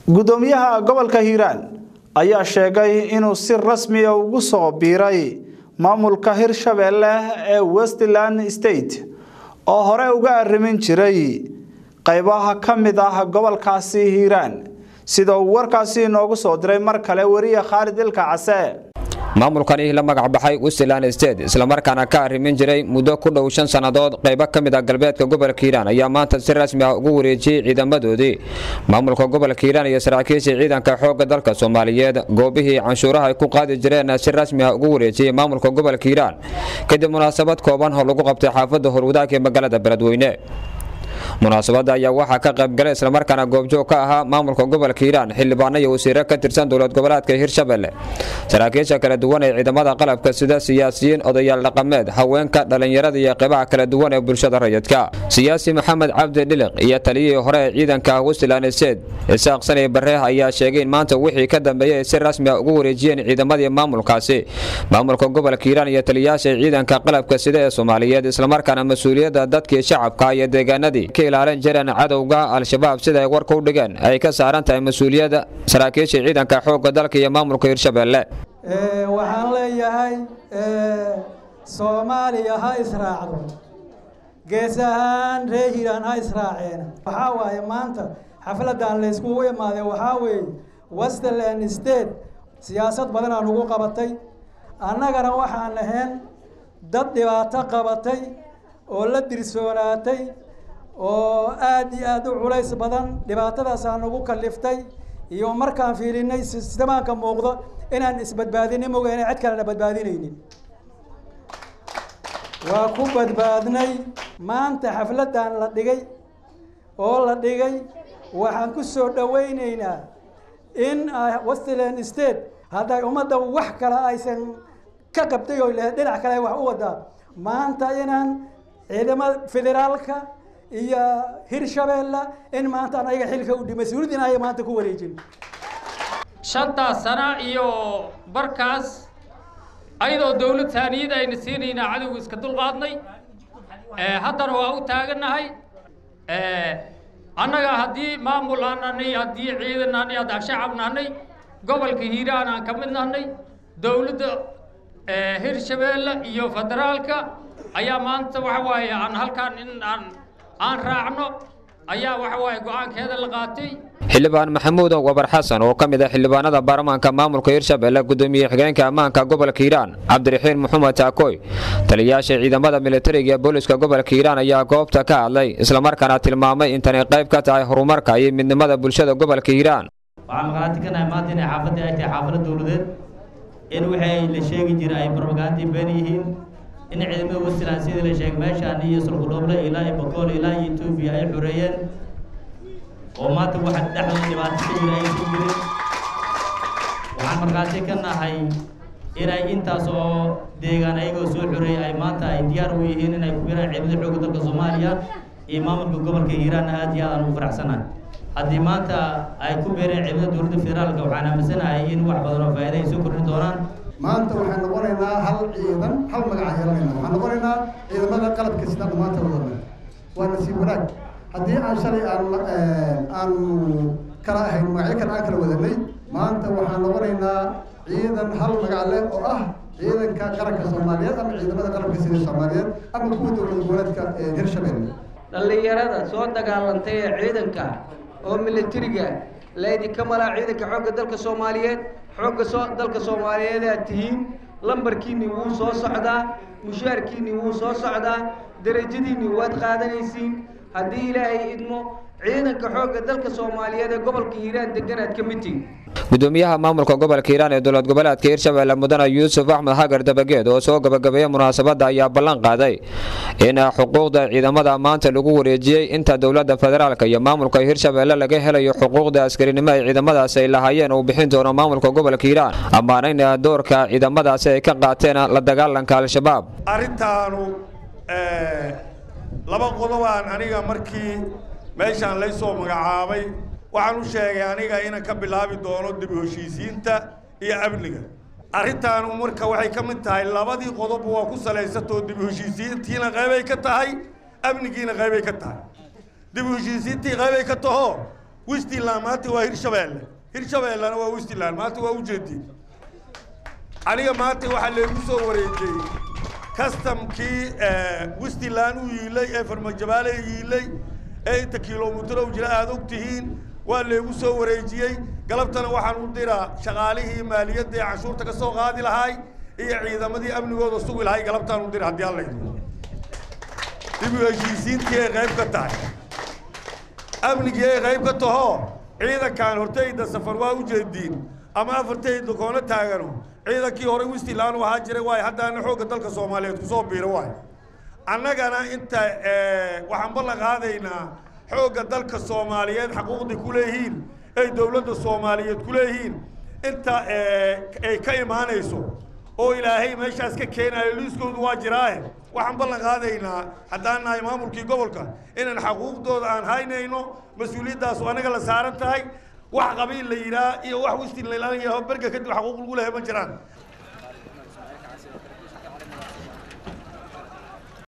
gudoomiyaha gobolka hiiraan ayaa sheegay inuu si rasmiya ugu soo biiray maamulka hirshabeelle ee westland state oo hore uga arrimin jiray qaybaha ka mid ah gobolkaasi hiiraan sida uu warkaasi inoogu soo diray mar kale weriye khaalid ilka case maamulkani la magac baxay westland state islamarkaana ka arrimin jiray muddo ku dhow shan sannadood qaybo ka mid ah galbeedka gobolka hiiraan ayaa maanta si rasmi ah ugu wareejiyey ciidamadoodii maamulka gobolka hiiraan iyo saraakiishii ciidanka xoogga dalka soomaaliyeed goobihii canshuuraha ay ku qaadi jireen si rasmi ah ugu wareejiyey maamulka gobolka hiiraan kadib munaasabad kooban oo lagu qabtay xaafadda horwadaag ee magaalada beledweyne munaasabadda ayaa waxaa ka qaybgalay islamarkaana goobjoog ka ahaa maamulka gobolka hiiraan xildhibaano iyo wasiiro ka tirsan dowlad goboleedka hirshabelle saraakiisha kala duwan ee ciidamada qalabka sida siyaasiyiin odayaal dhaqameed haweenka dhallinyarada iyo qeybaha kala duwan ee bulshada rayidka siyaasi maxamed cabdi dhiliq iyo taliyihii hore ee ciidanka westland sted isaaq sanay bareeh ayaa sheegay in maanta wixii ka dambeeyey si rasmi ah ugu wareejiyeen ciidamadii maamulkaasi maamulka gobolka hiiraan iyo taliyayaasha ciidanka qalabka sida ee soomaaliyeed islamarkaana mas-uuliyadda dadkii shacabka iyo deegaanadii ka ilaalin jireen cadowga al-shabaab sida ay warka u dhigeen ay ka saaran tahay mas-uuliyadda saraakiisha ciidanka xoogga dalka iyo maamulka hirshabelle waxaan leeyahay soomaaliya ha israacdo gees ahaan reer hiiraan ha israaceen waxaa waaye maanta xafladan layskugu imaaday waxaa weeye westland state siyaasad badanaa nagu qabatay annagana waxaan ahayn dad dhibaato qabatay oo la dirsoonaatay oo aada iyo aada u culays badan dhibaatadaasaa nagu kaliftay iyo markaan fiilinay sistamaanka muuqdo inaan isbadbaadini mogeene cid kalena badbaadinaynin waa ku badbaadnay maanta xafladan la dhigay oo la dhigay waxaan ku soo dhawaynaynaa in westland state hadday ummadda wax kale aysan ka qabtay oo lehed dhinac kale wax u wadaa maanta inaan ciidamada federaalka iyo hirshabeelle in maanta an ayaga xilka u dhimay mas-uuliyadina aya maanta ku wareejin shantaas sana iyo barkaas ayadoo dawlad taaniyada ayna siinaynaa cadowga iska dulqaadnay haddana waa u taagannahay annaga haddii maamul aan nahnay haddii ciidan nahnay haddaan shacab nahnay gobolka hiiraan aan ka mid nahnay dawladda hirshabeelle iyo federaalka ayaa maanta waxa waaye aan halkaan in aan aan raacno ayaa waxa waaye go-aankeeda la qaatay xildhibaan maxamuud wabar xasan oo ka mid ah xildhibaanada baarlamaanka maamulka hirshabelle gudoomiye xigeenka ammaanka gobolka hiiraan cabdiraxiin maxamed taakoy taliyayaasha ciidamada militariga ee booliska gobolka hiiraan ayaa goobta ka hadlay islamarkaana tilmaamay intanay qayb ka tahay horumarka iyo midnimada bulshada gobolka hiiraan waxaan maqaati ka nahay maanta inay xaafadii ay tahay xaafado dowladeed in wixii la sheegi jiray ay barbagantii been yihiin in ciidamada westland sidii la sheegay meeshaan iyo sulqudhooble ilaa iyo boqol ilaa iyo etoobiya ay xoreeyeen oo maanta waxa dhexdooda dhibaato ka jira aysan jirin waxaan markhaati ka nahay inay intaas oo deegaan ayagoo soo xoreeyay ay maanta ay diyaar u yihiin inay ku biraan ciidamada xoogga dalka soomaaliya iyo maamulka gobolka hiiraanna aad iyo aad aan ugu faraxsanahay haddii maanta ay ku beereen ciidamada dowladda federaalka waxaan aaminsanahay in wax badan oo faa'iida ay soo kordhin doonaan maanta waxaan noqonaynaa hal ciidan hal magaca yeelanaynaa waxaan noqonaynaa ciidamada qalabka sida maanta wadana waa nasiib wanaag haddii aan shalay aan aan kala ahayn magacyo kale aan kala wadanay maanta waxaan noqonaynaa ciidan hal magac leh oo ah ciidanka qaranka soomaaliyeed ama ciidamada qalabka sida soomaaliyeed ama kuwa dowlad goboleedka hirshabelle dhallinyarada soo dagaalantay ee ciidanka oo militariga laydinka malaa ciidanka xoogga dalka soomaaliyeed xoogga soo dalka soomaaliyeed aad tihiin lambarkiinni wuu soo socdaa mushaarkiinni wuu soo socdaa derajadiinni waad qaadanaysiin haddii ilaahay idmo ciidanka xoogga dalka soomaaliyeed ee gobolka hiiraan deganaad ka mid tihiin gudoomiyaha maamulka gobolka hiiraan ee dowlad goboleedka hirshabelle mudane yuusuf axmed xagar dabageed oo soo gabagabeeyey munaasabadda ayaa ballan qaaday in xuquuqda ciidamada maanta lagu wareejiyey inta dowladda federaalk iyo maamulka hirshabelle laga helayo xuquuqda askarinimo ay ciidamadaasi ay lahaayeen uu bixin doono maamulka gobolka hiiraan ammaanayna doorka ciidamadaasi ay ka qaateen la dagaalanka al-shabaab arrintaanu laba qodobaan aniga markii meeshaan laysoo magacaabay waxaan u sheegay aniga inaan ka bilaabi doono dib u heshiisiinta iyo amniga arrintaanu marka waxay ka mid tahay labadii qodob waa ku salaysatoo dib u heshiisiintiina qaybay ka tahay amnigiina qaybay ka tahay dib u heshiisiintii qaybay ka taho westland maanta waa hirshabeelle hirshabeellena waa westland maanta waa ujeedii aniga maanta waxaa leegu soo wareejiyey kastamkii westland u yiilay ee farmajabaale yiilay ee inta kilomitro jira aada og tihiin waa leegu soo wareejiyey galabtana waxaan u diraa shaqaalihii maaliyadda ee canshuurta ka soo qaadi lahay iyo ciidamadii amnigooda sugi lahay galabtaan u dira haddii alla idmo dib u heshiisiintii ay qayb ka tahay amnigii ay qayb ka taho ciidankan hortayda safar waa u jeediin ama afartayda koona taagano ciidankii hore westland u ahaa jiray waayo haddaana xoogga dalka soomaaliyeed kusoo biira waayo annagana inta waxaan ballan qaadaynaa xoogga dalka soomaaliyeed xaquuqdii ku leeyihiin ay dowladda soomaaliyeed ku leeyihiin inta ay ka imaanayso oo ilaahay meeshaas ka keenayo liiskoodu waa jiraahe waxaan ballan qaadaynaa haddaan nahay maamulkii gobolka inaan xaquuqdooda aan haynayno mas-uuliyaddaas anaga la saaran tahay wax qabiil la yidhaah iyo wax westin la yidhaah berga kadib xaquuq lagu lehay ma jiraan